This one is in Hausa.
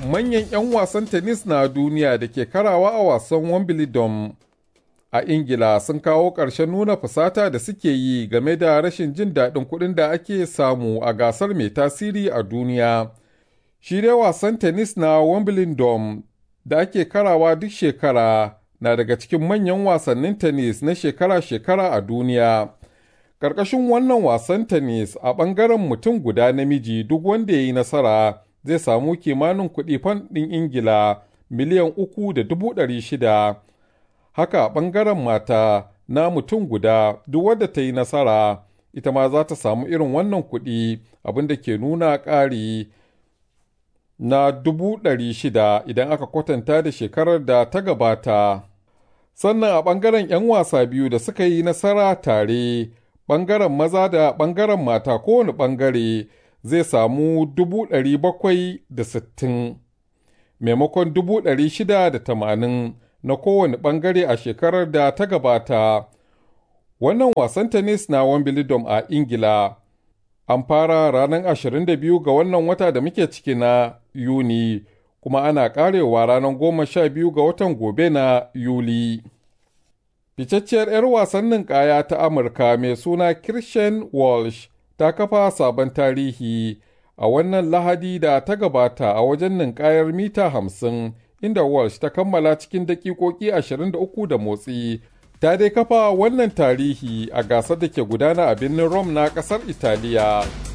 manyan 'yan wasan tennis na duniya da ke karawa a wasan Wimbledon a Ingila sun kawo ƙarshen nuna fusata da suke yi game da rashin jin daɗin kuɗin da ake samu a gasar mai tasiri a duniya. Shi dai wasan tennis na Wimbledon da ake karawa duk shekara na daga cikin manyan wasannin tennis na shekara-shekara a duniya. Ƙarƙashin wannan wasan tennis a ɓangaren mutum guda namiji duk wanda ya yi nasara zai samu kimanin kuɗi fan ɗin Ingila miliyan uku da dubu ɗari shida. Haka a ɓangaren mata na mutum guda duk wadda ta yi nasara ita ma za ta samu irin wannan kuɗi abinda ke nuna ƙari na dubu ɗari shida idan aka kwatanta da shekarar da ta gabata. Sannan a ɓangaren 'yan wasa biyu da suka yi nasara tare, ɓangaren maza da ɓangaren mata kowane ɓangare zai samu dubu ɗari bakwai da sittin maimakon dubu ɗari shida da tamanin na kowane ɓangare a shekarar da ta gabata. Wannan wasan tennis na Wimbledon a Ingila an fara ranar 22 ga wannan wata da muke ciki na Yuni, kuma ana karewa ranar goma sha biyu ga watan gobe na Yuli. Ficacciyar 'yar wasannin kaya ta Amurka mai suna Christian Walsh ta kafa sabon tarihi a wannan lahadi da ta gabata a wajen ninkayar mita hamsin inda Walsh ta kammala cikin dakikoki 23 da motsi. Ta dai kafa wannan tarihi a gasar da ke gudana a birnin Rome na ƙasar Italiya.